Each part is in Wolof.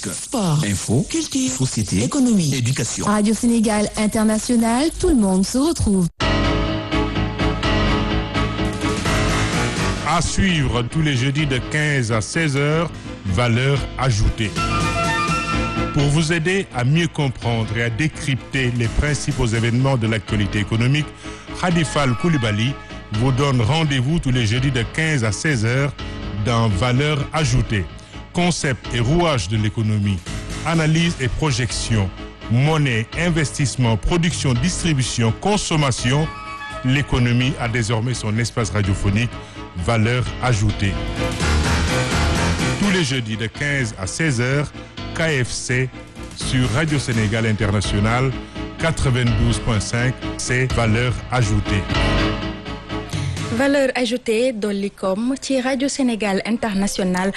politique, sport, info, culture, société, économie, éducation. Radio Sénégal International, tout le monde se retrouve. À suivre tous les jeudis de 15 à 16 heures, valeur ajoutée. Pour vous aider à mieux comprendre et à décrypter les principaux événements de l'actualité économique, Khadifal Koulibaly vous donne rendez-vous tous les jeudis de 15 à 16 heures dans Valeur ajoutée. Concept et rouage de l'économie, analyse et projection, monnaie, investissement, production, distribution, consommation. L'économie a désormais son espace radiophonique Valeur ajoutée. Tous les jeudis de 15 à 16 heures, KFC sur Radio Sénégal International 92.5, c'est Valeur ajoutée. valeur ajoutée dolli koom ci rajo Sénégal international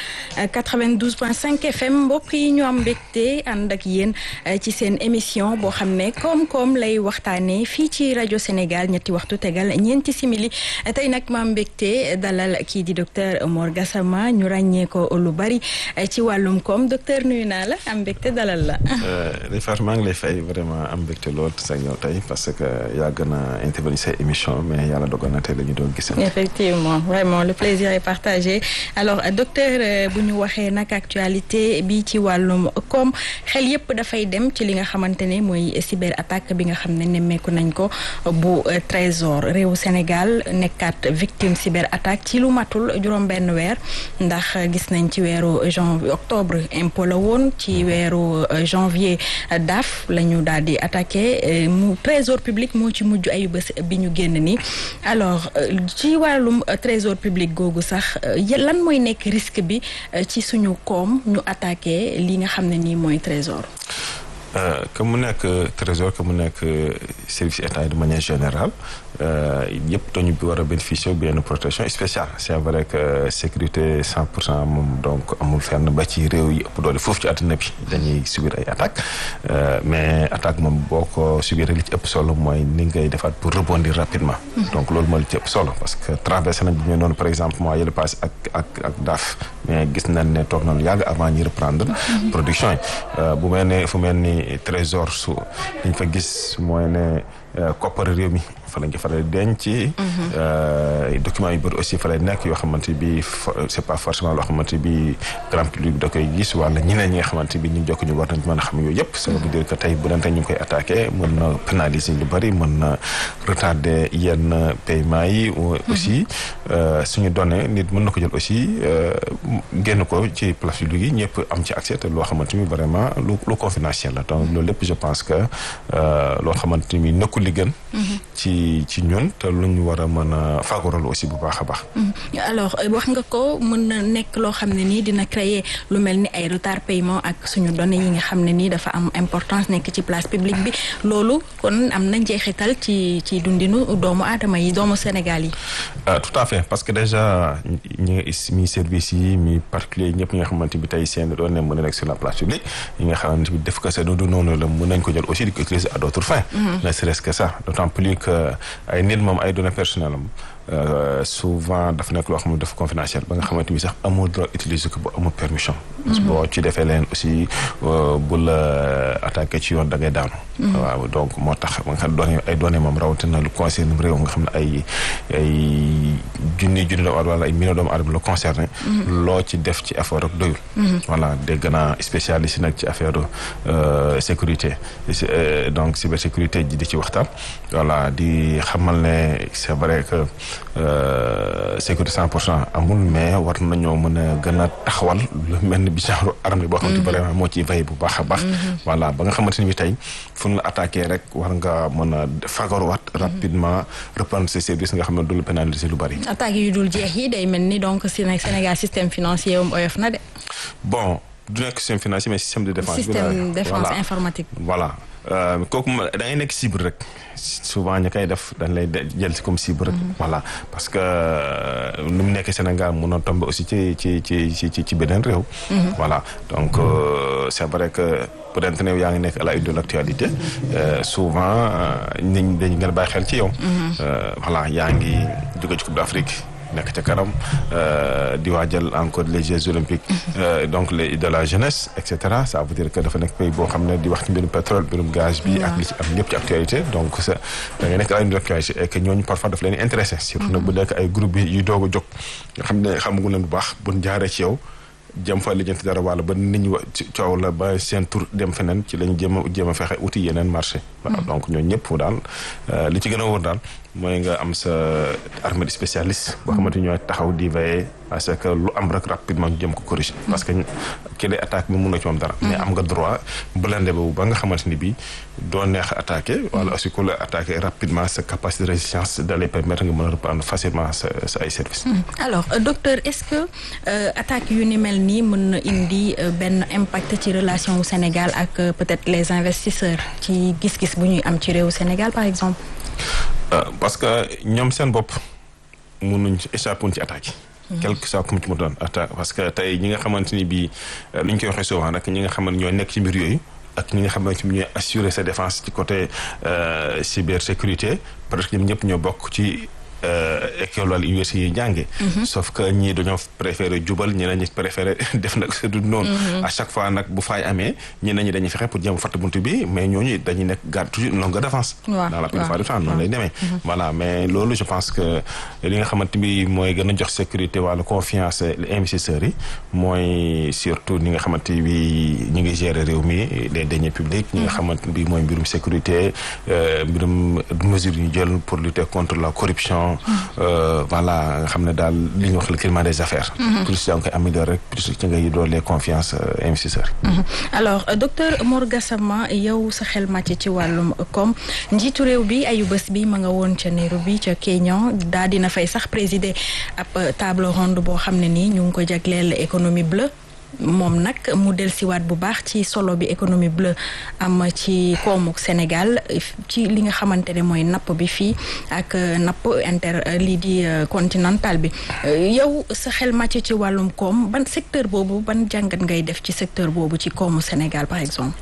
92.5 FM mbokk yi ñu am mbégte ànd ak yéen ci seen émission boo xam ne koom-koom lay waxtaanee fii ci rajo Sénégal ñetti waxtu tegal ñeenti simili tey nag ma am mbégte dalal kii di docteur Mor Gassama ñu ràññee ko lu bari ci wàllum koom docteur nuyu naa la am mbégte dalal la. Rifat maa ngi lay fay vraiment am mbégte lool sa ñëw tey parce que yaa gën a intervenir sa émission mais yàlla dogal na tey la ñu doon gis. effectivement vraiment le plaisir est partagé alors docteur bu ñu waxee nag actualité bi ci wàllum koom xel yépp dafay dem ci li nga xamante ne mooy cyber attaque bi nga xam ne nemmeeku nañ ko bu trésor réewu Sénégal nekkaat victime cyber attaque ci lu matul juróom-benn weer ndax gis nañ ci weeru janvier octobre impôt la woon ci weeru janvier daaf la ñu daal di attaqué mu trésor public moo ci mujj ayu bés bi ñu génn ni alors ci wàllum trésor public googu sax lan mooy nekk risque bi ci suñu koom ñu attaqué li nga xam ne nii mooy trésor que mu nekk trésor que mu nekk service état de manière générale yëpp dañu war a bénéficier benn protection spéciale c' est vrai que sécurité cent pour cent moom donc amul fenn ba ci réew yi ëpp doole foofu ci àddina bi dañuy subir ay attaques mais attaque moom boo ko subir li ci ëpp solo mooy ni ngay defaat pour rebondir rapidement. donc loolu mooy li ci ëpp solo parce que traversé nañ bi ñu noonu par exemple mois yële passé ak ak ak daaf mais gis nañ ne toog nañu yàgg avant ñi reprendre. production yi bu mel ne fu mel ni trésor su dañ fa gis mooy ne koppar réew mi fa lañ ko faral di denc. documents yu bëri aussi fa lay nekk yoo xamante bi c' est pas forcément loo xamante bi grand public da koy gis wala ñeneen ñi nga xamante bi ñu jokk ñu war nañ mën a xam yooyu yëpp. ça veut dire que tey bu dante ñu ngi koy attaqué mën na pénaliser lu bëri mën na retarder yenn paiement yi. aussi suñu données nit mën na ko jël aussi génn ko ci place publique yi ñëpp am ci accès te loo xamante ni vraiment lu lu confidentiel la donc loolu lépp je pense que loo xamante ni nekkul li gën. ci ci ñun te lu ñu war a mën a fagaral aussi bu baax a baax. alors wax nga ko mën na nekk loo xam ne nii dina créer lu mel ni ay retard paiement ak suñu données yi nga xam ne nii dafa am importance nekk ci place publique bi loolu kon am na njeexital ci ci dundinu doomu aadama yi doomu Sénégal yi. tout à fait parce que déjà ñi mi service yi mi particulier ñëpp ñi nga xamante bi tey seen données mën na nekk sur la place publique yi nga xamante bi def ko sa du noonu la mën nañ ko jël aussi di ko utiliser à d' autres fins. ne serait-ce que ça d' autant plus que ay nit moom ay données personnelles am souvent dafa nekk loo xam ne dafa confidentiel ba nga xamante ni sax amul droit utiliser ko bu amul permission. boo ci defee leen aussi bu la attaqué ci yoon da ngay daanu. waaw donc moo tax ba nga xam ne ay données moom rawatina lu concerne réew nga xam ne ay ay junni junni doomu aadama wala ay millions doomu aadama la concerné. loo ci def ci effort rek doyul. voilà dégg naa spécialiste nag ci affaire sécurité donc cybersécurité ji di ci waxtaan. voilà di xamal ne c' est vrai que. sécurité cent pour cent amul mais war nañoo mën a gën a taxawal lu mel ni bi genre armée boo xamante vraiment moo ciy veille bu baax a baax voilà ba nga xamante ni bi tey fu ñu la attaqué rek war nga mën a fagaruwaat rapidement reprendre ses services nga xam ne du la pénaliser lu bari attaques yu dul jeex yi day mel ni donc Sénégal système financier am oyof na de bon du nekk système financier mais système de défense système défense informatique voilà kooku da ngay nekk cible rek souvent ñi koy def dañ lay jël si comme cible rek. voilà parce que nu mu nekkee Sénégal mun na tomber aussi ci ci ci ci ci beneen réew. voilà donc c' est vrai que peut-être ne yaa ngi nekk à la une de l' actualité souvent nit ñi dañu gën a bàyyi xel ci yow. voilà yaa ngi jóge ci Coupe d' Afrique. nekk ca kanam di waajal encore les Jeux olympiques donc les de la jeunesse et cetera ça veut dire que dafa nekk pays boo xam ne di wax ci mbirum pétrole mbirum gaz bi ak li ci am ñëpp ci actualité donc ça da ngay nekk ay actualité et que ñooñu parfois daf leen intéressé surtout nag bu nekk ay groupe bi yu doog a jóg nga xam ne xamagu leen bu baax buñ jaaree ci yow jëm fa lijjanti dara wala ba nit ñi coow la ba seen tur dem feneen ci lañ jéem a jéem a fexe uti yeneen marché waaw donc ñooñu ñëpp daal li ci gën a wóor daal mooy nga am sa armée de spécialiste boo xamante ñooy taxaw di veiller à ce que lu am rek rapidement ñu jëm ko corriger parce que ki lay attaque bi mun na ci moom dara mais am nga droit blindé boobu ba nga xamante ni bii doo neex a attaqué wala aussi ku la attaqué rapidement sa capacité de résistance da lay permettre nga mën a reprendre facilement sa sa ay services alors docteur est-ce que attaque yu ni mel nii mën na indi benn impact ci relation wu Sénégal ak peut-être les investisseurs ci gis-gis bu ñuy am ci réewu Sénégal par exemple parce que ñoom seen bopp mënuñ échapper ci attaque yi quelque soit comme ci mu doon attaque parce que tey ñi nga xamante ni bii li ñu koy waxee souvent nag ñi nga xamante ñoo nekk ci mbir yooyu ak ñi nga xamante ni ñooy assurer sa défense ci côté cybersécurité parce que ñoom ñëpp ñoo bokk ci école wala université yi jànge sauf que ñii dañoo préféré jubal ñeneen ñi préféré def nag c'est du noonu à chaque fois nag bu faay amee ñeneen ñi dañuy fexe pour jéem a fatt buntu bi mais ñooñu dañuy nekk garde toujours une longueur d'avance dans la plupart du temps noonu lay demee voilà mais loolu je pense que li nga xamante bi mooy gën a jox sécurité wala confiance investisseurs yi mooy surtout ñi nga xamante bi ñu ngi gérer réew mi les deniers publics ñi nga xamante bi mooy mbirum sécurité mbirum mesures yu ñu jël pour lutter contre la corruption voilà nga xam ne daal li ñuy wax le climat des affaires. plus yaa ngi koy améliorer rek plus ci ngay doole confiance investisseurs alors docteur Mor Gassama yow sa xel màcc ci wàllum koom njiitu réew bi ayu bés bi ma nga woon ca Nairobi ca Kenya daa dina fay sax présider ab table ronde boo xam ne nii ñu ngi ko jagleel économie bleue. moom nag mu dellusiwaat bu baax ci solo bi économie bleue am ci koomu Sénégal ci li nga xamante ne mooy napp bi fii ak napp inter lii di continental bi yow sa xel màcc ci wàllum koom ban secteur boobu ban jàngat ngay def ci secteur boobu ci koomu Sénégal par exemple.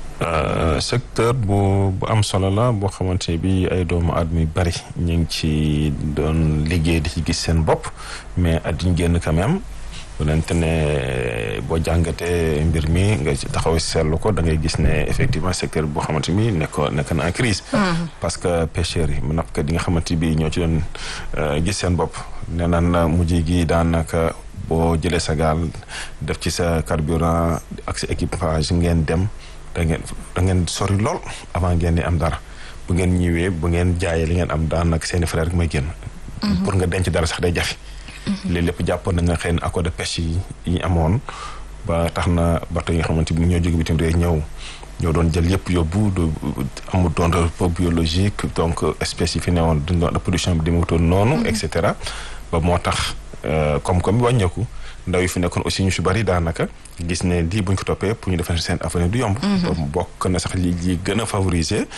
secteur bu bu am solo la boo xamante bi ay doomu aadama yu bari ñu ngi ci doon liggéey di ci gis seen bopp mais at ñu génn quand même. bu lente ne boo jàngatee mbir mi nga taxaw seetlu ko da ngay gis ne effectivement secteur boo xamante ni nekk nekk na en crise parce que pêcheurs yi nappkat yi nga xamante bi ñoo ci doon gis seen bopp nee naan mujj gi daanaka boo jëlee sa gaal def ci sa carburant ak sa équipage ngeen dem da ngeen da ngeen sori lool avant ngeen di am dara bu ngeen ñëwee bu ngeen jaayee li ngeen am daanaka seeni frère rek may génn pour nga denc dara sax day jafe léegi lépp jàppoon nañ nga xëy na accord de pêche yi ñu amoon ba tax na bateau yi nga xamante ni ñoo jóge bitim réew ñëw ñoo doon jël yëpp yóbbu du amul doon repos biologique donc espèces yi fi newoon duñ doon production bi demewutoon noonu et cetera ba moo tax koom-koom bi wàññeeku ndaw yi fi nekkoon aussi ñu si bari daanaka gis ne lii buñ ko toppee pour ñu defar seen avenir du yomb bokk na sax li li gën a favoriser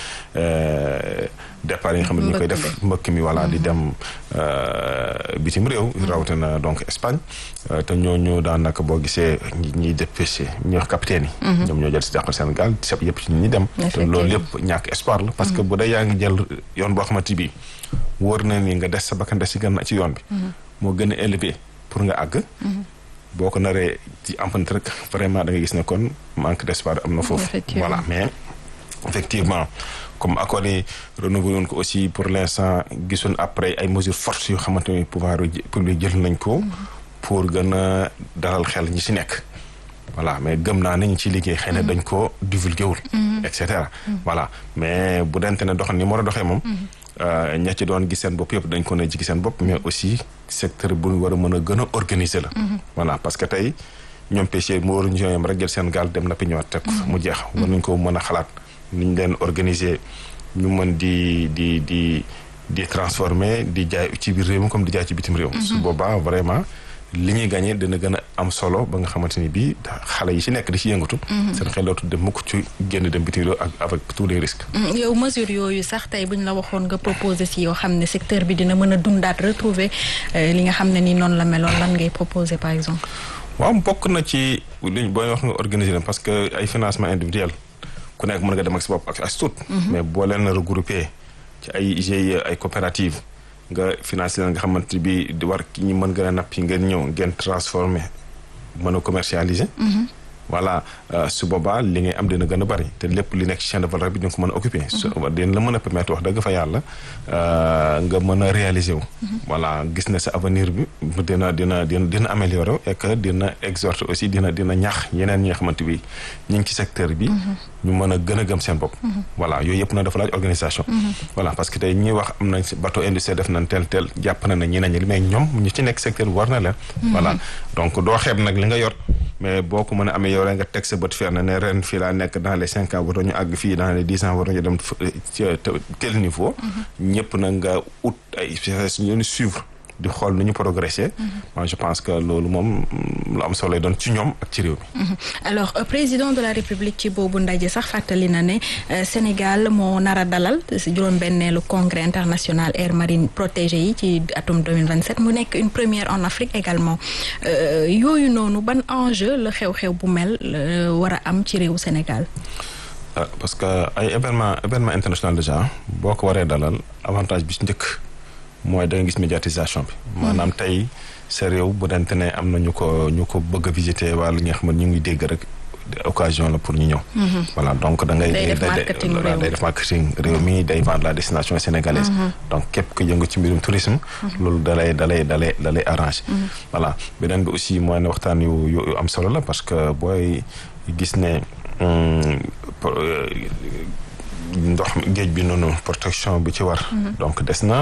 départ yi nga xam ne ñu koy def mbëkk mi voilà di dem bitim réew rawatina donc Espagne te ñooñu daanaka boo gisee ñi ñiy dépêché ñuy wax capitaine yi ñoom ñoo jël si jàppal seen gaal seb yëpp ci ñi dem te loolu yëpp ñàkk espoir la parce que bu dee yaa ngi jël yoon boo xamante bi wóor na ni nga des sa bakkan des si gën ci yoon bi moo gën a élevé pour nga àgg boo ko naree ci emprunté rek vraiment da nga gis ne kon manque d'espoir am na foofu voilà mais effectivement comme accord yi renouvelé woon ko aussi pour l'instant gisoon après ay mesures fortes yoo xamante ni pouvoir public jël nañ ko pour gën a dalal xel ñi ci nekk voilà mais gëm naa ne ñu ci liggéey xëy na dañ ko divulgué wul et cetera voilà mais bu dente ne doxal ni mu war a doxee moom ña ci doon gis seen bopp yëpp dañ ko ne ci seen bopp mais aussi secteur bu war a mën a gën a organiser la voilà parce que tey ñoom pêcheurs mu waruñu yem rek jël seen gaal dem nappi ñëwaat teg mu jeex war nañ ko mën a xalaat ni ñu leen organiser ñu mën di di di di transformer di jaay ci biir réew mi comme di jaay ci bitim réew su boobaa vraiment li ñuy gagné dina gën a am solo ba nga xamante ni bii xale yi ci nekk di ci yëngatu. seen xel dootul dem mukk ci génn dem bitim réew ak avec tous les risques. yow mesure yooyu sax tey buñ la waxoon nga proposé si yoo xam ne secteur bi dina mën a dundaat retrouver li nga xam ne ni noonu la meloon lan ngay proposé par exemple. waaw bokk na ci liñ booy wax nga organiser parce que ay financement individuel ku nekk mën nga dem ak sa bopp ak as tuut. mais boo leen regroupé ci ay GIE ay coopératives nga financé leen nga xamante bi di war ki ñu mën gën a nappi ngeen ñëw ngeen transformé mën a commercialiser. voilà su boobaa li ngay am dina gën a bari te lépp li nekk ci chaîne de valeur bi di nga ko mën a occuper. su dina la mën a permettre wax dëgg fa yàlla nga mën a réaliser wu. voilà gis na sa avenir bi dina dina dina dina améliorer wu et que dina exhorter aussi dina dina ñaax yeneen ñi nga xamante bi ñu ngi ci secteur bi. ñu mën a gën a gëm seen bopp. voilà yooyu yëpp na dafa laaj organisation. voilà parce que tey ñuy wax am nañ bateau industrie def nañ tel tel jàpp na ne ñeneen ñi mais ñoom ñu ci nekk secteur bi war na leen. voilà donc doo xeeb nag li nga yor. mais boo ko mën a amee yow rek nga teg sa bët fer na ne ren fii laa nekk dans les cinq ans war ñu àgg fii dans les dix ans war ñu dem ci tel niveau. ñëpp nag nga ut ay spécialistes ñu suivre di xool nu ñu progresser. moi je pense que loolu moom lu am solo lay doon ci ñoom ak ci réew mi. alors président de la république ci boobu ndaje sax fàttali na ne Sénégal moo nar a dalal si juróom-benneelu congrès international air marine protégé yi ci atum 2027 mu nekk une première en Afrique également yooyu noonu ban enjeu la xew-xew bu mel war a am ci réewu Sénégal. parce que ay événement événement international déjà boo ko waree dalal avantage bi ci njëkk. mooy da nga gis médiatisation bi. maanaam tey sa réew bu dante ne am na ñu ko ñu ko bëgg a visiter wala ñi nga xam ne ñu ngi dégg rek occasion la pour ñu ñëw. voilà donc da ngay. day def marketing réew day def marketing réew mi day vendre la destination sénégalaise. donc képp ku yëngu ci mbirum tourisme. loolu dalay dalay dalay dalay arrangé. voilà beneen bi aussi mooy ne waxtaan yu yu am solo la parce que booy gis ne. ndox géej bi noonu protection bi ci war. donc des na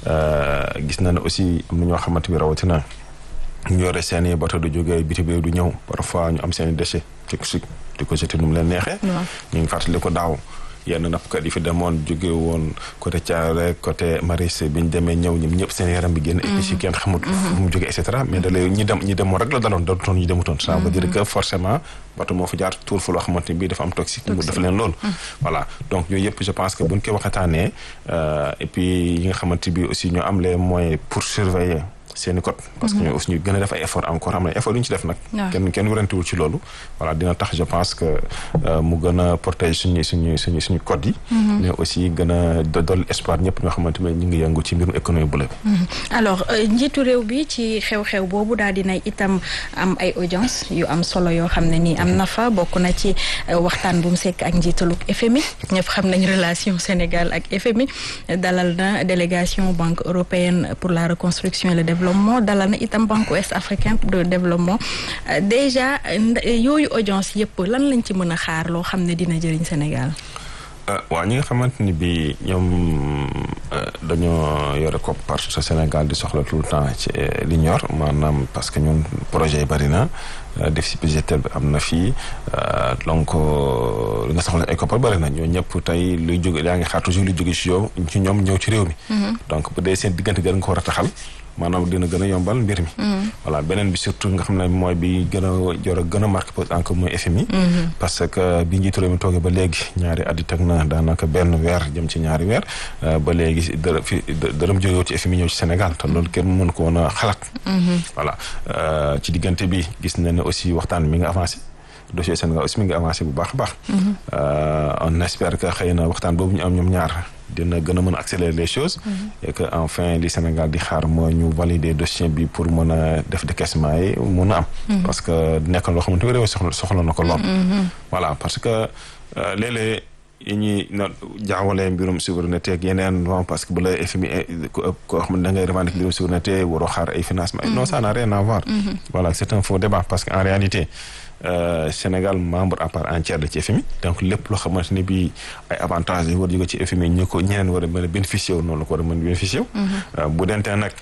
gis na ne aussi am na ñoo xamante bi rawatina ñu yore seen i bato du jógee bitim réew du ñëw parfois ñu am seen i déchets di ko di ko jeté nu mu leen neexee. ñu ngi fàttali ko daaw yenn nappkat yi fi demoon jóge woon côté Thiaré côté Maristes bi ñu demee ñëw ñoom ñëpp seen yaram bi génn. et puis kenn xamul fu mu jógee et cetera mais da lay ñi dem ñi demoon rek la daloon dalutoon ñu demutoon. ça veut dire que forcément. bato moo fi jaar tuur fa loo xamante ni bii dafa am toxique mu def leen loolu voilà donc yooyu yëpp je pense que buñ koy waxataanee et puis yi nga xamante bi aussi ñoo am les moyens pour surveiller seeni code parce que ñoo aussi ñu gën a def ay effort encore xam ne effort yu ñu ci def nag kenn kenn warantewul ci loolu voilà dina tax je pense que mu gën a protéger suñu suñu suñu suñu code yi mais aussi gën a dolli espoir ñëpp ñoo xamante ne ñu ngi yëngu ci mbirum économie bu la bi alors njiitu réew bi ci xew-xew boobu daal dinay itam am ay audience yu am solo yoo xam ne nii am na fa bokk na ci waxtaan bu mu sekk ak njiitaluk FMI ñëpp xam nañ relation Sénégal ak FMI dalal na délégation banque européenne pour la reconstruction et le développement dalal na itam banque ouest africain de développement déjà yooyu audience yëpp lan lañ ci mën a xaar loo xam ne dina jëriñ Sénégal waaw ñi nga xamante ni bi ñoom dañoo yore koppar sa Sénégal di soxla tout le temps ci li ñor maanaam parce que ñun projet yi bari na déficit budgétaire bi am na fii donc li nga soxla ay koppar bari na ñoo ñëpp tey luy jóge yaa ngi xaar toujours luy jóge ci yow ci ñoom ñëw ci réew mi donc bu dee seen diggante gën nga ko war a taxal maanaam dina gën a yombal mbir mi voilà beneen bi surtout nga xam ne mooy bi gën a jor a gën a marqué encore mooy FMI parce que bi njiitu réew mi toogee ba léegi ñaari at yi teg na daanaka benn weer jëm ci ñaari weer ba léegi dërëm fi dërëm jógewul ci FMI ñëw ci Sénégal te loolu kenn mën ko woon a xalaat voilà ci diggante bi gis na ne aussi waxtaan mi nga avancé dossier Sénégal aussi mi ngi avancé bu baax a baax on espère que xëy na waxtaan boobu ñu am ñoom ñaar dina gën a mën a accélérer les choses et que enfin li Sénégal di xaar mooy ñu valider dossier bi pour mën a def décaissement yi mun a am parce que nekk loo xamante réew soxla soxla na ko lool voilà parce que léeg-léeg yi ñuy na jaawalee mbirum souveraineté ak yeneen bon parce que bu la FMI koo xam ne da ngay revendiquer mbirum souveraineté waroo xaar ay financement non ça n'a rien à voir voilà c'est un faux débat parce que en réalité Euh, Sénégal membre à part entière de ci FMI donc lépp loo xamante ne bii ay avantages yi war jóge ci FMI ñu ko ñeneen war a mën a bénéficier wu noonu la ko war a mën a bénéficier wu bu dentee nag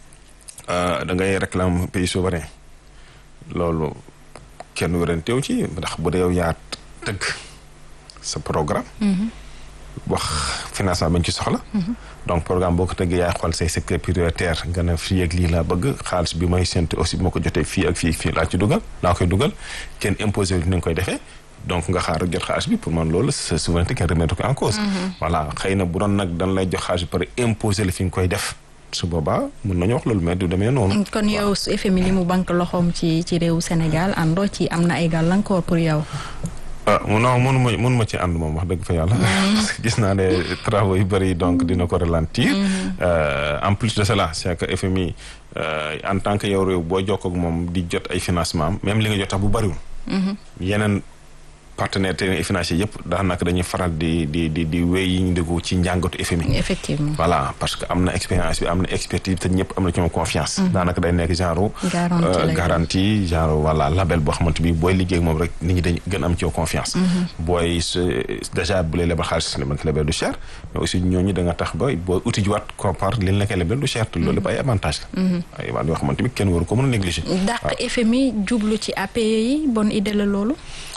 da ngay réclame pays souverain loolu kenn wéranteew ci ndax bu dee yow yaa tëgg sa programme wax financement bañ ci soxla donc programme boo ko tëggee yaay xool say secteur prioritaire nga ne fii ak lii laa bëgg xaalis bi may séntu aussi bi ma ko jotee fii ak fii fii laa ci dugal laa koy dugal kenn imposé wu ni nga koy defee donc nga xaar jot xaalis bi pour man loolu sa souveraineté kenn remettre ko en cause voilà xëy na bu doon nag dañ lay jox xaalis bi pare imposé la fi nga koy def su boobaa mën nañu wax loolu mais du demee noonu kon yow FMI li mu banque loxoom ci ci réewu Sénégal àndoo ci am na ay gàllankoor pour yow ah non mënu ma mënu ma ci ànd moom wax dëgg fa yàlla. parce que gis naa ne travaux yu bëri donc dina ko ralentir. en plus de cela c'est que FMI en tant que yow réew boo jokkoo ak moom di jot ay financement am même li nga jot tax bu bëriwul. yeneen partenaires techniques et financiers yëpp daanaka dañuy faral di di di di wéy yi ñu déglu ci njàngatu FMI. effectivement voilà parce que am na expérience bi am na expertise te ñëpp am na ci moom confiance. daanaka day nekk genre. garantie genre voilà label boo xamante bi booy liggéey ak moom rek nit ñi dañ gën am ci yow confiance. booy déjà bu lay lebal xaalis li nga lebal du cher mais aussi ñooñu da nga tax ba booy uti jiwaat compare li la koy lebal du cher te loolu lépp ay avantage la. ay avantage yoo xamante bi kenn waru ko mën a négliger. dàq FMI jublu ci APE yi bonne idée la loolu.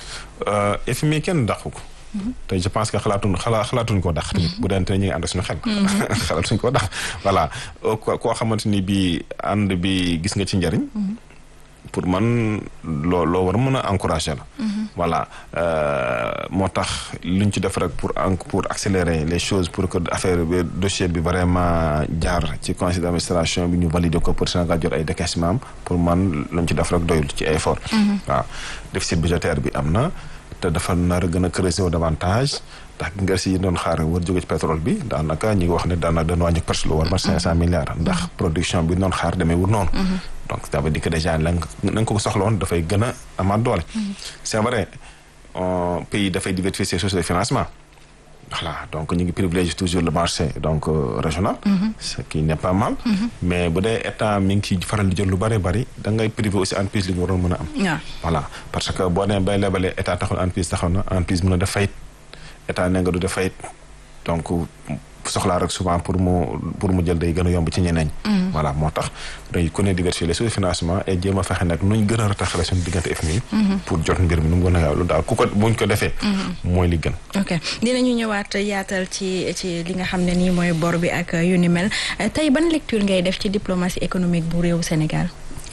FMI kenn dàqu ko. te je pense que xalaatuñ xala xalaatuñ koo dàq. tamit bu dee ñu ngi ànd suñu xel. xalaatuñ koo dàq voilà koo xamante ni bii ànd bi gis nga ci njariñ. pour man loo loo war a mën a encourager la. voilà moo tax luñ ci def rek pour pour accélérer les choses pour que affaire bi dossier bi vraiment jaar ci conseil d'administration bi ñu valider ko pour Sénégal jot ay décaissement pour man luñ ci def rek doyul ci effort. waaw déficit budgétaire bi am na te dafa nar a gën a creuser wu davantage. ndax nga si doon xaar war jóge ci pétrole bi daanaka ñu ngi wax ne daanaka dañu wàññi presque lu war ma cinq cent milliards ndax production bi doon xaar demee wut noonu donc ça veut dire que déjà la nga ko soxla woon dafay gën a amaat doole c'est vrai pays dafay diversifier ses sources de financement voilà donc ñu ngi privilégier toujours le marché donc régional ce qui n'est pas mal mais bu dee état mi ngi ciy faral di jël lu bëri bëri da ngay privé aussi entreprise li ñu waroon mën a am voilà parce que boo nee bay lebalee état taxul entreprise taxaw na entreprise mën a def fayit état ne nga du def fayit donc soxlaa rek souvent pour mu pour mu jël day gën a yomb ci ñeneen voilà moo tax dañuy ku ne diversifier les sources de financement et jéem a fexe nag nuñ gën a rataxale suñu diggante FMI pour jot mbir mi nu mu gën a gaaw lu daal ku ko buñ ko defee mooy li gën ok dinañu ñëwaat yaatal ci ci li nga xam ne nii mooy bor bi ak yu ni mel tey ban lecture ngay def ci diplomatie économique bu réewu Sénégal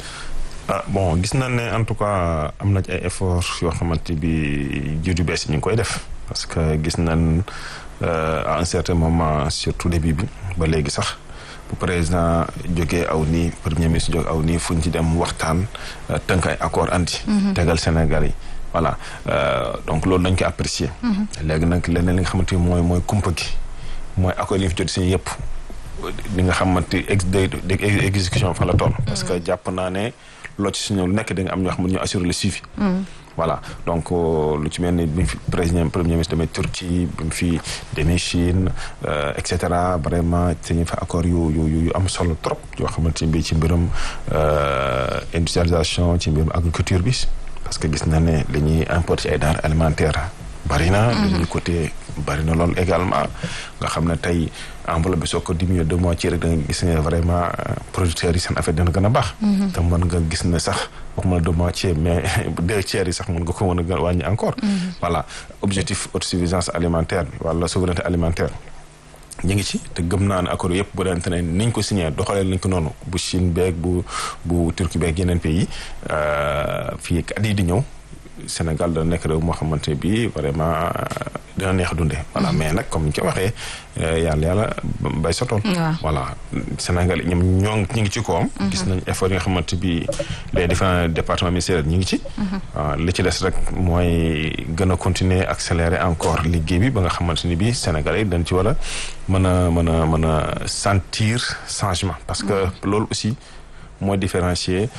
ah bon gis nañ ne en tout cas am na ci ay efforts yoo xamante bi jiitu bees yi ñu ngi koy def parce que gis nañ à un certain moment surtout début bi ba léegi sax bu président jógee aw nii premier ministre jóge aw nii fu ñu ci dem waxtaan tënk ay accord anti tegal Sénégal yi voilà donc loolu dañ ko apprécier léegi nag leneen li nga xamante ni mooy mooy kumpa gi mooy accord yi ñu fi jot si yëpp li nga xamante ex exécution fa la toll parce que jàpp naa ne loo ci suñu nekk da nga am ñoo xam ne ñu assurer le suivi voilà donc lu ci mel ni bi mu fi président premier ministre demee Turquie bi mu fi demee Chine et cetera vraiment dañuy fa accord yu yu yu am solo trop yoo xamante ni bii ci mbirum industrialisation ci mbirum agriculture bi parce que gis na ne li ñuy importer ay denrées alimentaires bari na. dañuy côté bari na loolu également nga xam ne tey enveloppe bi soo ko diminué deux mois ci rek da nga gis ne vraiment producteurs yi seen affaire dina gën a baax. te mën nga gis ne sax waxuma deux mois ci mais deux tiers yi sax mën nga ko mën a gën wàññi encore. voilà objectif autosuffisance alimentaire bi wala souveraineté alimentaire. ñu ngi ci te gëm naa ne accord yëpp bu dante ne niñ ko signé doxalee nañ ko noonu bu Chine beeg bu bu Turquie beeg yeneen pays fii at yi di ñëw. Sénégal dana nekk réew moo xamante bi vraiment dina neex dundee. voilà mais nag comme ni ñu ko waxee yàlla yàlla bay sa tool. voilà Sénégal ñoom ñoo ñu ngi ci kawam. gis nañ effort yi nga xamante bi les différents départements ministériels ñu ngi ci. li ci des rek mooy gën a continuer accélérer encore liggéey bi ba nga xamante ni bi Sénégal yi dañ ci war a mën a mën a mën a sentir changement parce que loolu aussi. mooy différencier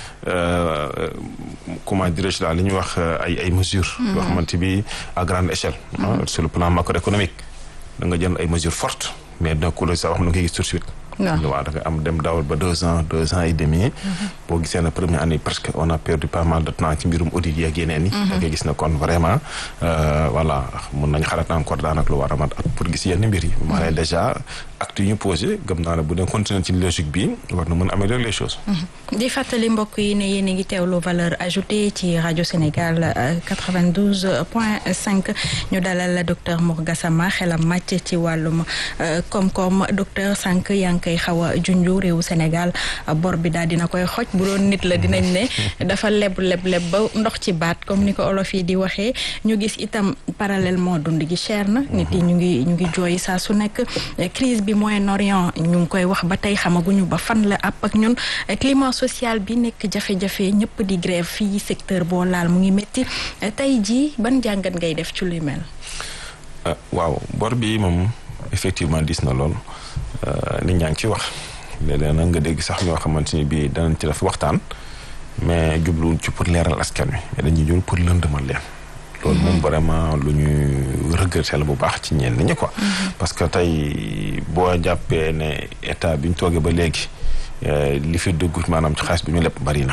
comment dirais-je daal li ñuy wax ay ay mesures. yoo xamante bi à grande échelle. sur le plan macroéconomique da nga jël ay mesures fortes mais donc loolu sax wax na nga koy gis tout de suite. waaw da nga am dem dawal ba deux ans deux ans et demi. boo gisee na première année parce que on a perdu pas mal de temps ci mbirum audit yi ak yeneen yi. da ngay gis ne kon vraiment voilà mun nañ xalaat encore daanaka lu war a mat ak pour gis yenn mbir yi. maa ngi déjà actes yi ñu posé gëm naa ne bu dee continuer ci logique bi war na mën a améliorer les choses. di fàttali mbokk yi ne yéen a ngi teewlu valeur ajoutée ci rajo Sénégal 92 point 5 ñu dalal docteur Mor Gassama xelam màcc ci wàllum koom-koom docteur Sànq yaa ngi koy xaw a junju réewu Sénégal bor bi daal dina koy xoj bu doon nit la dinañ ne dafa leb leb leb ba ndox ci baat comme ni ko olof yi di waxee ñu gis itam parallèlement dund gi cher na nit yi ñu ngi ñu ngi jooy saa su nekk crise bi Moyen-Orient ñu ngi koy wax ba tey xamaguñu ba fan la àpp ak ñun climat social bi nekk jafe-jafe ñëpp di grève fii secteur boo laal mu ngi métti tey jii ban jàngat ngay def ci lu mel. waaw bor bi moom effectivement dis na lool nit ñaa ngi ci wax léeg-léeg nag nga dégg sax ñoo xamante ni bii danañ ci def waxtaan mais jubluwuñ ci pour leeral askan wi mais dañuy jul pour lëndëmal leen. loolu moom vraiment lu ñu regretté la bu baax ci ñenn ñi quoi. parce que tey boo jàppee ne état bi ñu toogee ba léegi li fi dugg maanaam ci xaalis bi ñu lépp bari na.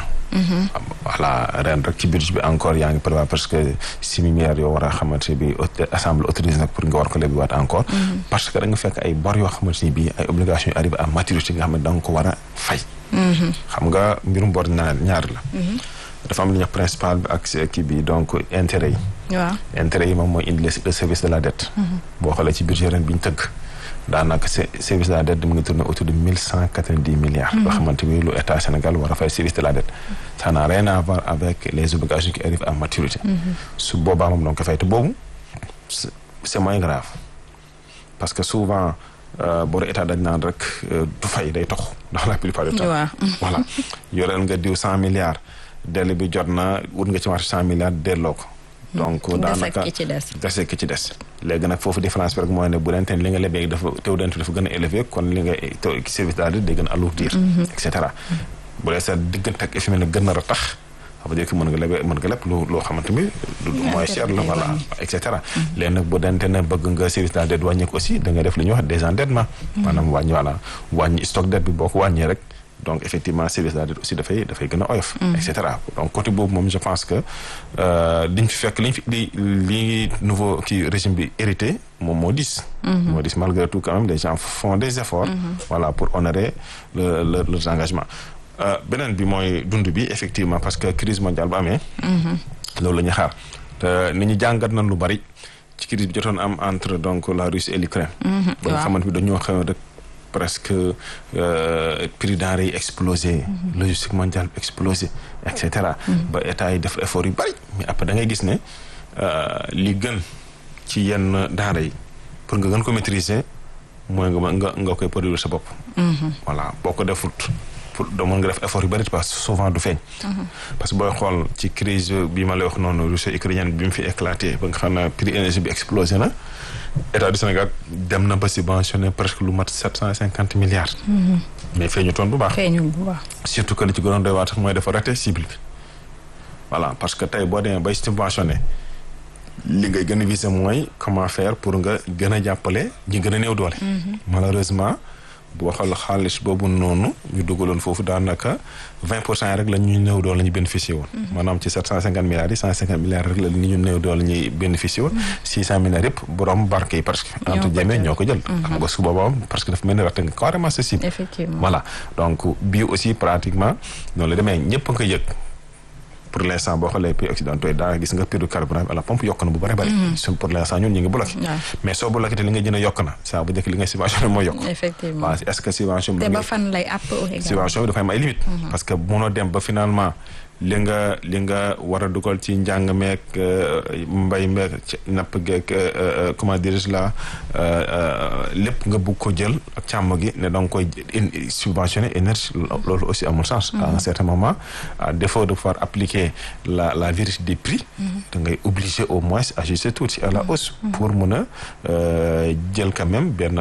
voilà ren rek ci budget bi encore yaa ngi prévoir parce que six milliards yoo war a xamante ne bii assemblée autorise nag pour nga war ko lebiwaat encore. parce que da nga fekk ay bor yoo xamante ne bii ay obligations yu arrivé à maturité nga xam ne da nga ko war a fay. xam nga mbirum bor ñaar ñaar la. dafa am li ñuy wax principal bi ak kii bi donc intérêt yi. waaw intérêt yi moom mooy indi le service de la dette. boo xoolee ci budget ren bi ñu tëgg. daanaka service de la dette mu ngi tourné autour de mille cent quatre-vingt-dix milliards. loo xamante ni lu état Sénégal war a fay service de la dette. ça n'a rien à voir avec les obligations qui arrivent à maturité. su boobaa moom donc fay te boobu c'est moins grave parce que souvent. boru état dañ naan rek du fay day tox dans la plupart du temps. voilà yoreel nga diw cent milliards. délai bi jot na wut nga ci marché cent milliards delloo ko. donc daanaka dese ki ci des. léegi nag foofu différence bi rek mooy ne bu dente li nga lebee dafa tew dent dafa gën a élevé kon li nga service daal day gën a alourdir. et cetera bu dee sa diggante ak FMI nag gën a ratax. ça veut dire que mën nga lebe mën nga leb lu loo xamante ni mooy cher la voilà et cetera léegi nag bu dente ne bëgg nga service daal dette wàññeeku aussi da nga def li ñuy wax désendettement maanaam wàññi voilà wàññi stock dette bi boo ko wàññee rek donc effectivement service de la dette aussi dafay dafay gën a oyof et cetera donc côté boobu moom je pense que liñ fi fekk liñ fi li li nouveau kii régime bi hérité moom moo dis moo dis malgré tout quand même les gens font des efforts voilà pour honorer le leurs engagements beneen bi mooy dund bi effectivement parce que crise mondiale bu amee loolu la ñuy xaar te nit ñi jàngat nañ lu bari ci crise bi jotoon am entre donc la Russie et l'Ukraine ba nga xamante bi dañoo xew rek presque prix denrées yi explosé logistique mondiale explosé et cetera ba état yi def effort yu bari mais après da ngay gis ne li gën ci yenn denrées yi pour nga gën ko maîtriser mooy nga nga nga koy produire sa bopp voilà boo ko defut pour doo mën nga def effort yu bëri parce que souvent du feeñ. parce que booy xool ci crise bi ma lay wax noonu russo ukrainienne bi mu fi éclaté ba nga xam ne prix énergie bi explosé na état du Sénégal dem na ba subventionné presque lu mat sept cent cinquante milliards. mais feeñu toon bu baax. feeñu bu baax. surtout que li ci gënoon doy waar sax mooy dafa raté cible bi. voilà parce que tey boo demee bay subventionné li ngay gën a visé mooy comment faire pour nga gën a jàppale ñi gën a néew doole. malheureusement. boo xool xaalis boobu noonu ñu dugaloon foofu daanaka vingt pour cent rek la ñu néew doole la ñu bénéficié woon. maanaam ci sept cent cinquante milliards yi cent cinquante milliards rek la ñu néew doole la ñuy bénéficié woon. six cent milliards yëpp borom barke yi parce que. entre guillemets ñoo ko jël. xam nga su boobaa parce que dafa mel ni raté nga carrément sa cible. effectivement voilà donc bii aussi pratiquement noonu la demee ñëpp nga yëg. pour l' instant boo xoolee pays occidentaux yi daa gis nga prix du carburant bi à la pompe yokk na bu bëri bëri. pour l' instant ñun ñu ngi bloqué. mais soo bloqué te li nga jën a yokk na saa bu njëkk li nga subventionné moo yokk. effectivement waaw est ce que subvention bi. te ba fan lay àpp subvention bi dafa am ay limites. parce que munoo dem ba finalement li nga li nga war a dugal ci njàng meeg mbay meeg napp geeg comment dirais-je là lépp nga bugg ko jël ak càmm gi ne da nga koy subventionné énergie loolu aussi amul sens. à un certain moment à défaut de pouvoir appliquer la la vérité des prix. da ngay obligé au moins ajuster tuuti à la hausse. pour mun a jël quand même benn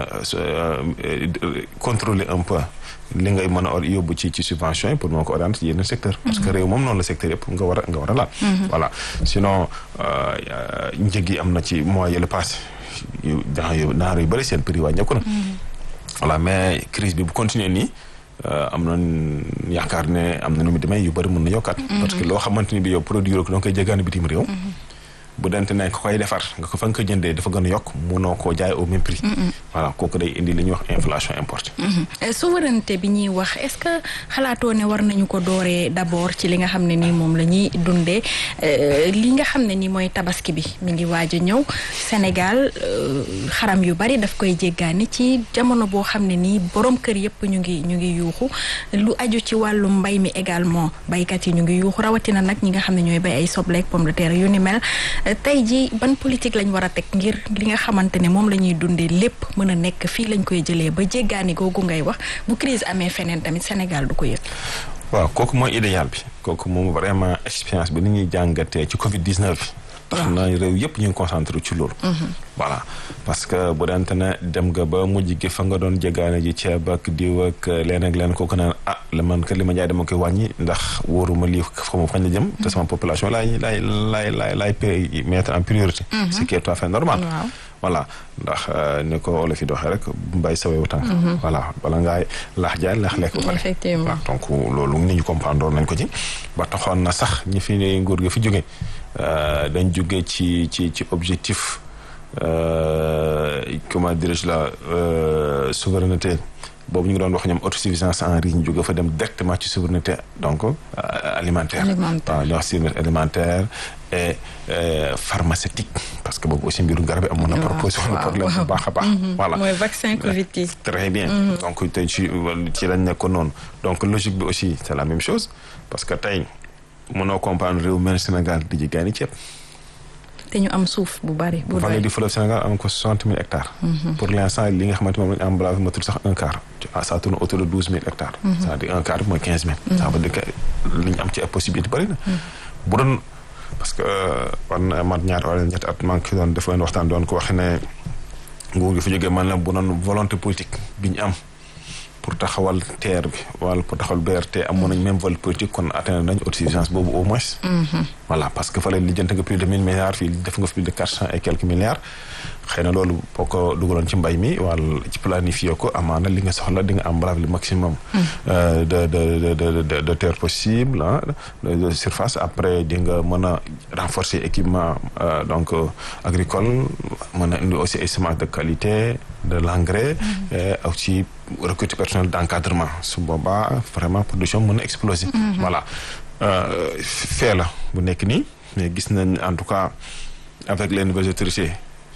contrôler un peu. li ngay mën a yóbbu ci ci subvention yi pour moo ko orienter ci yenn secteur parce que réew moom noonu la secteur yëpp nga war a nga war a laal voilà sinon njëg yi am na ci mois yële passé yu dans yu naar yu bëri seen prix wàññeeku na voilà mais crise bi bu continuer nii am na yaakaar ne am na nu mu demee yu bëri mën na yokkaat parce que loo xamante ni bi yow produire ko danga koy jéggaani bitim réew bu dente ne ko koy defar nga ko fa nga ko jëndee dafa gën a yokk munoo koo jaay au même prix voilà kooku day indi li ñuy wax inflation importée. souveraineté bi ñuy wax est-ce que xalaatoo ne war nañu ko dooree d'abord ci li nga xam ne nii moom la ñuy dundee li nga xam ne nii mooy tabaski bi mi ngi waaj a ñëw Sénégal xaram yu bari daf koy jéggaani ci jamono boo xam ne nii borom kër yëpp ñu ngi ñu ngi yuuxu lu aju ci wàllu mbay mi également baykat yi ñu ngi yuuxu rawatina nag ñi nga xam ne ñooy bay ay soble ak pomme de terre yu ni mel tey ji ban politique lañ war a teg ngir li nga xamante ne moom la ñuy dundee lépp mën a nekk fii lañ koy jëlee ba jéggaani googu ngay wax bu crise amee feneen tamit Sénégal du ko yëg. waaw kooku mooy idéal bi kooku moom vraiment expérience bi ni ñuy jàngatee ci Covid 19 bi. tax na réew yëpp ñu ngi concentré ci loolu. voilà parce que bu dante ne dem nga ba mujj gi fa nga doon jéggaane ji ceeb ak diw ak leen ak leen kooku naan ah la man ka li ma jaay dama koy wàññi ndax wóoruma lii fa ma fañ la jëm. te sama population laay laay laay laay laay mettre en priorité. ce qui est tout à fait normal. voilà ndax ni ko olof yi doxee rek mbay sa wewu tànk voilà bala ngaay laax jaay laax lekk ba pare effectivement donc loolu nit ñu comprendre nañ ko ci ba taxoon na sax ñi fi nguur gi fi jóge dañ jóge ci ci ci objectif comment dirais-je la souveraineté boobu ñu ngi doon wax ñoom autosuffisance en riz ñu jóge fa dem directement ci souveraineté donc alimentaire waaw ñu wax souveraineté alimentaire et pharmaceutique parce que boobu aussi mbiru garab yi amoon na proposé woon problème bu baax a baax voilà mooy vaccin Covid yi très bien donc tey ci ci lañ nekkoon noonu donc logique bi aussi c'est la même chose parce que tey mënoo comprendre réew mel Sénégal di jigéen ceeb te ñu am suuf bu bari bu vallée du fleuve Sénégal am ko soixante mille hectares pour l'instant li nga xamante moom lañu emballage matul sax un quart ça tourne autour de douze mille hectares c'est-à-dire un quart bi mooy quinze mille ça veut dire que li ñu am ci possibilité bari na bu doon parce que war na mat ñaar wala ñetti at maa ngi ci doon def leen waxtaan doon ko waxe ne nguur gi fi jógee man la bu doon volonté politique bi ñu am pour taxawal TER bi wala pour taxawal BRT amoon nañ même volonté politique kon atteindre nañ autosuffisance boobu au moins voilà parce que fa leen lijjante nga plus de mille milliards fii def nga plus de quatre cent et quelques milliards xëy na loolu boo ko dugaloon ci mbay mi wala ci planifié ko amaana li nga soxla di nga embrave le maximum de de de de de terre possible ah de surface après di nga mën a renforcer équipement donc agricole mën a indi aussi ay semences de qualité de l'engrais et aussi recruter personnel d'encadrement su boobaa vraiment production mën a exploser voilà fee la bu nekk nii mais gis nañ en tout cas avec les nouvelles autorités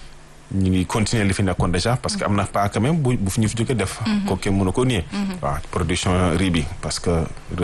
ñu ngi continuer li fi nekkoon déjà parce que am na pas quand même bu bu fi ñu fi jógee def ko kenn mënu ko nier waaw production riz bi parce que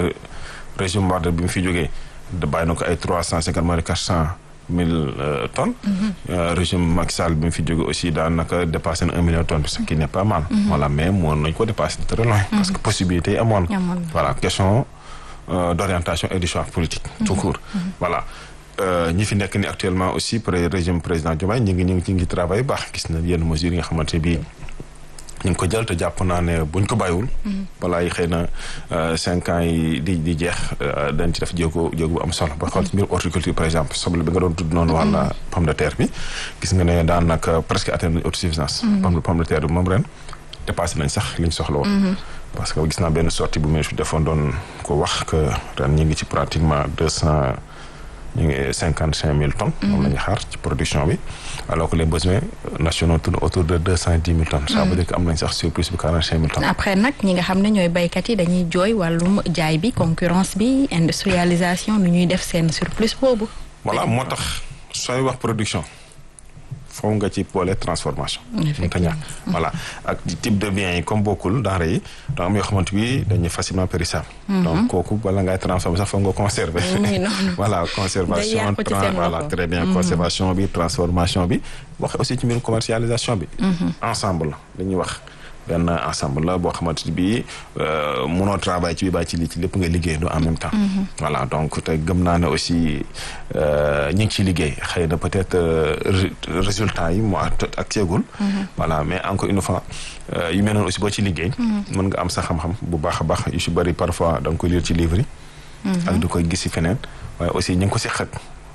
régime Wade bi mu fi jógee da bàyyi na ko ay trois cent cinquante mille quatre cent mille tonnes régime Macky Sall bi mu fi jógee aussi daanaka dépassé na un million de tonnes ce qui n'est pas mal voilà mais moon nañ ko dépasser de très loin parce que possibilité yi amoon voilà question d'orientation et de choix politique tout court voilà ñi fi nekk ni actuellement aussi pour régime président Diomaye ñu ngi ñu ngi ñu ngi travail baax gis na yenn mesures yi nga xamante bii ñu ngi ko jël te jàpp naa ne buñ ko bàyyiwul balaa yi xëy na cinq ans yi di di jeex dañ ci def jéego jéego bu am solo ba xool ci mbirum horticulture par exemple soble bi nga doon tudd noonu wala pomme de terre bi gis nga ne daanaka presque atteindre nañ autosuffisance pomme pomme de terre bi moom ren dépassé nañ sax liñ soxla woon parce que gis naa benn sortie bu ministre defoon doon ko wax que ren ñu ngi ci pratiquement deux cent ñu ngi cinquante cinq mille tonnes. moom la ñuy xaar ci production bi. alors que les besoins nationaux tournent autour de deux cent dix mille tonnes. ça veut dire que am nañ sax surplus bi quarante cinq mille tonnes. après nag ñi nga xam ne ñooy baykat yi dañuy jooy wàllum jaay bi concurrence bi industrialisation nu ñuy def seen surplus boobu. voilà moo tax sooy wax production. foofu nga ci boole transformation. mënta ñàkk voilà ak type de biens yi comme bokkul denrées yi donc am yoo xamante bi dañuy facilement périssable. donc kooku bala ngay transformer sax foog nga conserver. voilà conservation voilà très bien conservation bi transformation bi wax aussi ci mbirum commercialisation bi. ensemble la dañuy wax. benn ensemble la boo xamante ni bii mënoo travail ci bi bàyyi ci lii ci lépp nga liggéeyandoo en même temps. voilà donc te gëm naa ne aussi ñu ngi ciy liggéey xëy na peut-être résultat yi moo ak seegul. voilà mais encore une fois yu mel noonu aussi boo ci liggéey. mën nga am sa xam-xam bu baax a baax yu si bëri parfois da nga koy lire ci livre yi. ak du koy gis si feneen waaye aussi ñu ngi ko si xët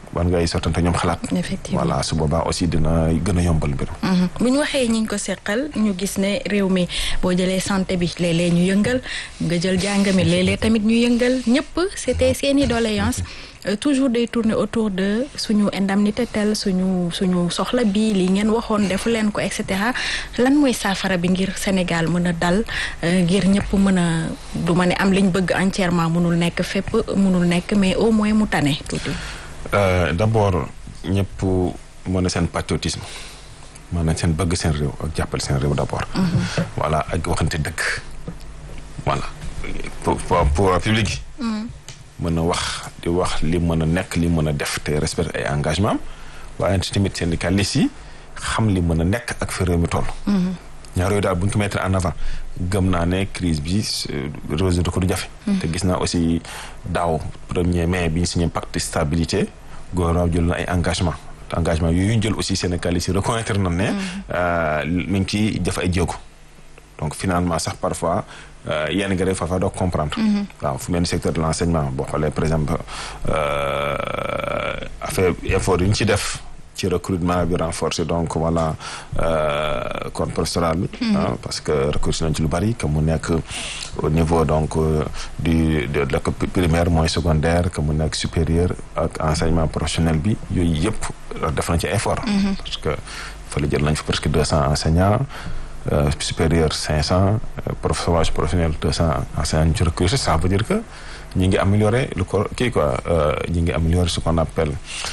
war ngay sottante ñoom xalaat. effectivement voilà su boobaa aussi dina gën a yombal mbir. bu ñu waxee ñi ñu ko seqal ñu gis ne réew mi boo jëlee santé bi léeg-léeg ñu yëngal nga jël jàng mi léeg-léeg tamit ñu yëngal ñëpp c'était seeni doléance toujours day tourner autour de suñu indemnité tel suñu suñu soxla bi li ngeen waxoon defu leen ko et cetera lan mooy saafara bi ngir Sénégal mën a dal ngir ñëpp mën a du ma ne am liñ bëgg entièrement mënul nekk fépp mënul nekk mais au moins mu tane tuuti. d'abord ñëpp mën na seen patriotisme maanaam seen bëgg seen réew ak jàppale seen réew d'abord. voilà ak waxante dëgg. voilà pour pour public yi. mën a wax di wax li mën a nekk li mën a def te respecte ay engagement am waaye tamit syndicalistes yi xam li mën a nekk ak fi réew mi toll. ñaar yooyu daal bu ñu ko mettre en avant gëm naa ne crise bi résoudre ko du jafe. te gis naa aussi daaw premier mai bi ñu signé pacte stabilité gouvernement jël na ay engagement engagement yooyu ñu jël aussi syndicalistes yi reconnaître na ne. mi ngi ciy def ay jéego. donc finalement sax parfois yenn nga def parfois doo comprendre. waaw fu mel ni secteur de l'enseignement boo xoolee par exemple affaire effort yu ñu ci def. ci recrutement bi renforcé donc voilà corps professoral bi parce que recruté nañ ci lu bari que mu nekk au niveau donc du de l'école primaire mooy secondaire que mu nekk supérieur ak enseignement professionnel bi yooyu yëpp def nañ ci effort parce que fa la jël nañ fa presque deux cents enseignants supérieur cinq cents formation professionnelle deux cents enseignants ñu ci recruté ça veut dire que ñi ngi améliorer le corps kii quoi ñi ngi améliorer ce qu'on appelle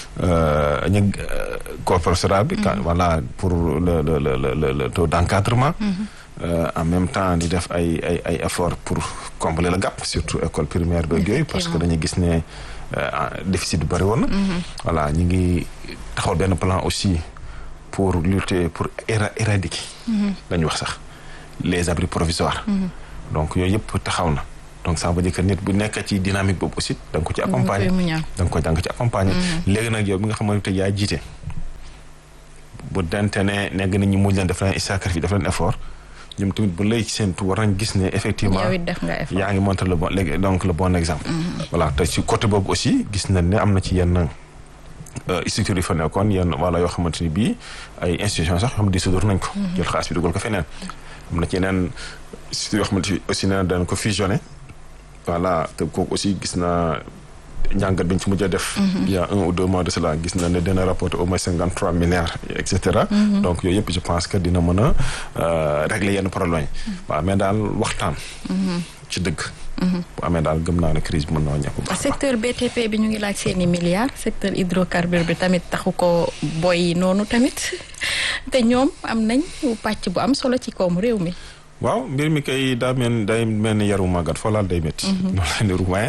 ñu corps professoral bi. voilà pour le le le le taux d'encadrement. en même temps di def ay ay ay efforts pour combler le gap surtout école primaire beeg yooyu. parce que dañuy gis ne déficit bi bari woon na. voilà ñu ngi taxawal benn plan aussi pour lutter pour éradiquer. dañu wax sax les abris provisoires. donc yooyu yëpp taxaw na. donc ça veut dire que nit bu nekk ci dynamique boobu aussi da nga ko ci accompagner da nga ko da nga ci accompagner léegi nag yow bi nga xamante yaa jiite bu dente ne nekk nit ñi mujj leen def leen sacrifice def leen effort ñoom tamit bu lay seentu war nañ gis ne effectivement yaa ngi montré le bon léegi donc le bon exemple voilà te ci côté boobu aussi gis nañ ne am na ci yenn structures yi fa nekkoon yenn wala yoo xamante ni bii ay institutions sax yoo xam ne dissoudre nañ ko jël xaalis bi dugal ko feneen am na ci yeneen structures yoo xamante ni aussi nee na dañ ko fusionné voilà te kooku aussi gis naa njàngat bi ñu ci mujj a def. il y a un ou deux mois de cela gis na ne dina rapporter au moins cinquante trois milliards et cetera. donc yooyu yëpp je pense que dina mën a régler yenn problème yi. waaw mais daal waxtaan. ci dëgg. bu amee daal gëm naa ne crise bi mën naa ñàkk bu secteur BTP bi ñu ngi laaj seeni milliards secteur hydrocarbure bi tamit taxu ko boy noonu tamit te ñoom am nañ pàcc bu am solo ci koomu réew mi. waaw mbir mi kay daa mel day mel ni yaru màggat foo laal day métti. noonu la niru waaye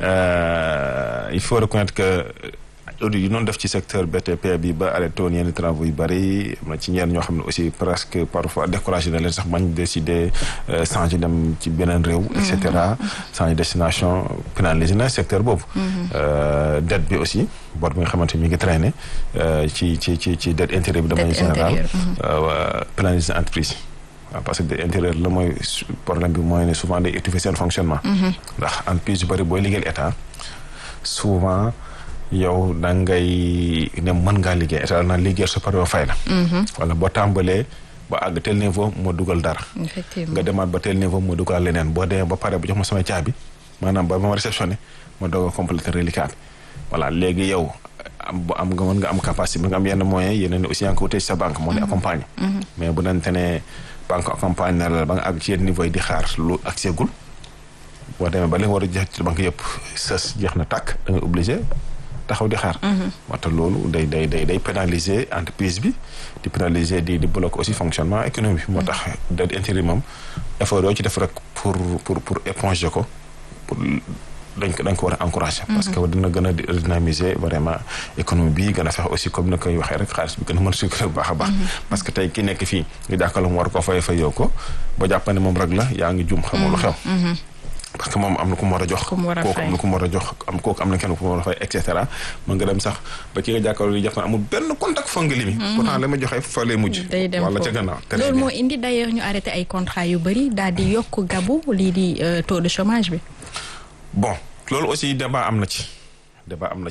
il faut reconnaître que audit yi noonu def ci secteur BTP bi ba arrêté woon yenn travaux yu bëri am na ci ñenn ñoo xam ne aussi presque parfois découragé na leen sax bañ décider changer dem ci beneen réew. et cetera changer destination pénaliser na secteur boobu. dette bi aussi bor bi nga xamante ni mi ngi traîner ci ci ci ci dette intérieure bi de manière générale. pénaliser entreprise. waaw parce que intérieur la mooy problème bi mooy ne souvent day étouffer seen fonctionnement. ndax entreprise yu bëri booy liggéeyal état souvent yow da ngay ne mën ngaa liggéey état naan liggéeyal sa pare fay la. wala boo tàmbalee ba àgg tel niveau moo dugal dara. effectivement nga demaat ba tel niveau moo dugal leneen boo demee ba pare bu jox ma sama caabi maanaam ba ma réceptionné ma doog a compléter reliquat bi voilà léegi yow. am bu am nga mën nga am capacité bi nga am yenn moyens yeneen aussi yaa ngi ko wutee sa banque moo lay accompagner. mais bu nante ne banque accompagne na la ba nga àgg ci yenn niveau yi di xaar lu ak seegul boo demee ba li nga war a jeex ci banque yëpp sës jeex na tàkk da nga obligé taxaw di xaar. waxta loolu day day day day pénaliser entreprise bi di pénaliser di di bloquer aussi fonctionnement économie bi moo tax dette intérieure moom effort yoo ci def rek pour pour pour éponger ko pour. dañ ko dañ ko war a encourager. parce que dina gën a dynamiser vraiment économie bi gën a fexe aussi comme ni koy waxee rek xaalis bi gën a mën a circuler bu baax a baax. parce que tey ki nekk fii nga jàkkaarloo mu war koo fay fayoo ko ba jàpp ne moom rek la yaa ngi jum xamul lu xew. parce que moom am na ku mu war a jox. ku mu war a kooku am na ku mu war a jox am kooku am na kenn ku mu war a fay et cetera mën nga dem sax ba ki nga jàkkaarloo di jàpp ne amul benn contact fa nga limi. pourtant la ma joxee fa lay mujj. day dem wala ca gannaaw. loolu moo indi d'ailleurs ñu arrêté ay contrat yu bëri daal di yokk gabu lii di taux de chômage bi. bon loolu aussi débat am na ci débat am na ci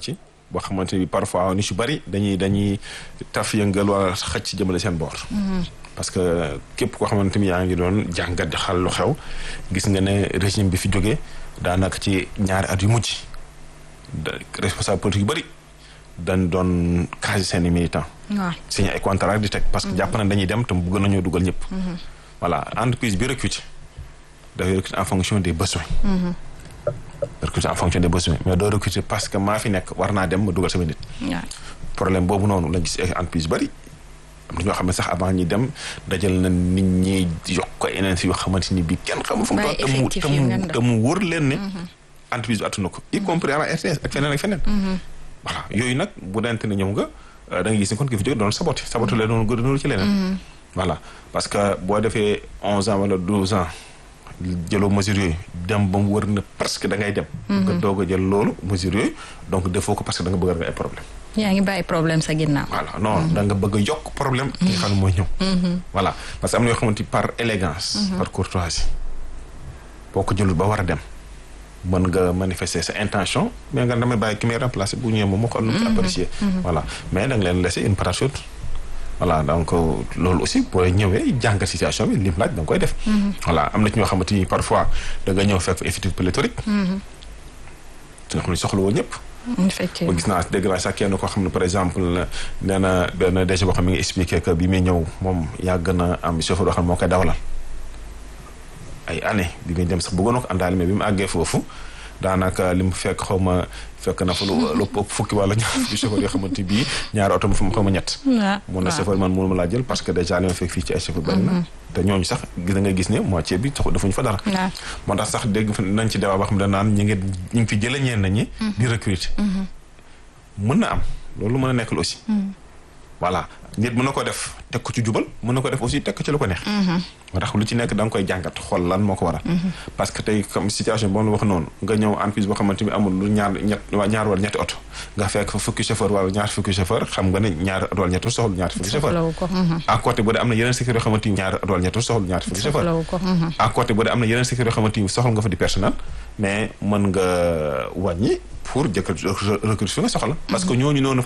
boo xamante ni parfois ni su bëri dañuy dañuy taf yëngal wala xëcc jëmale seen boor. parce que képp koo xamante ni yaa ngi doon jàngat di xal lu xew gis nga ne régime bi fi jógee daanaka ci ñaari at yu mujj da responsable politique yu bëri dañ doon case seen i militants. waaw signé ay contrat di teg parce que jàpp na dañuy dem te bëgg nañoo dugal ñëpp. voilà entreprise bi recrute dafay recruter en fonction des besoins. recruter en fonction des besoins mais doo recruter parce que maa fi nekk war naa dem ma dugal sama nit. waaw problème boobu noonu la gis ay entreprise yu bëri am na ñoo xam ne sax avant ñi dem dajal na nit ñi yokk ko yeneen si yoo xamante ni bii kenn xamul fu mu Bàyyi toll te mu effectif te yu mu ngand. te mu wóor leen ne entreprise bi attuna ko y compris à la RTS ak feneen ak feneen voilà yooyu nag bu dente ne ñëw nga euh, da nga gis ni kon ki fi jóge doon saboté saboté leen doon gën ci leneen voilà parce que boo defee onze ans wala douze ans jëloo mesures yooyu dem ba mu wër na presque da ngay dem nga doog a jël loolu mesures yooyu donc defoo ko parce que da nga bëgg a régler ay problème yaa ngi bàyyi problème sa ginnaaw. voilà non da nga bëgg a yokk problème ki nga xam ne mooy ñëw voilà parce que am na yoo xamante ni par élégance par courtoisie boo ko jëlul ba war a dem mën nga manifester sa intention mais nga damay bàyyi ki may remplacer bu ñëwee moom moo xool nu mu ci apprécier voilà mais da nga leen laisser une patate chaude voilà donc loolu aussi boo ñëwee jàngat situation bi lim laaj da nga koy def voilà am na ci ñoo xamante ni parfois da nga ñëw fekk effectif pléthorique nga xam ne soxla woo ñëpp ba effectivement gis naa dégg naa sax kenn koo xam ne par exemple nee na benn DG boo xam ne mi ngi expliqué que bi muy ñëw moom yàgg na am chauffeur boo xam ne moo koy dawalal ay année bi muy dem sax bëggoon na ko àndaale mais bi mu àggee foofu daanaka li mu fekk xaw ma fekk na fa lu lu ëpp fukki wala ñaar fukki chauffeur yoo xamante bii ñaari oto ma fa xaw ma ñett waaw mun na chauffeur man mënuma laa jël parce que déjà li ma fekk fii ci ay chauffeur bari na te ñooñu sax gis da nga gis ne moitié bi taxu defuñu fa dara waaw moo tax sax dégg fa nañ ci débat boo xam ne naan ñi ngi ñu ngi fi jëlee ñenn ñi. di recruter. mën na am loolu mën a nekk la aussi. voilà nit mën na ko def teg ko ci jubal mën na ko def aussi teg ko ci lu ko neex. moo tax lu ci nekk da nga koy jàngat xool lan moo ko waral. parce que tey comme situation boo wax noonu nga ñëw entreprise boo xamante ni amul lu ñaar ñett waa ñaar wala ñetti oto nga fekk fa fukki chauffeur wala ñaar fukki chauffeur xam nga ne ñaar oto wala ñetti oto soxla ñaar fukki chauffeur. soxlawu ko. à côté bu dee am na yeneen secteur yoo xamante ni ñaar oto wala ñetti oto soxla ñaar fukki chauffeur. soxlawu ko. à côté bu dee am na yeneen secteur yoo xamante ni soxla nga fa di personnel mais mën nga wàññi pour jëkkër recruter fi nga soxla parce que ñooñu noonu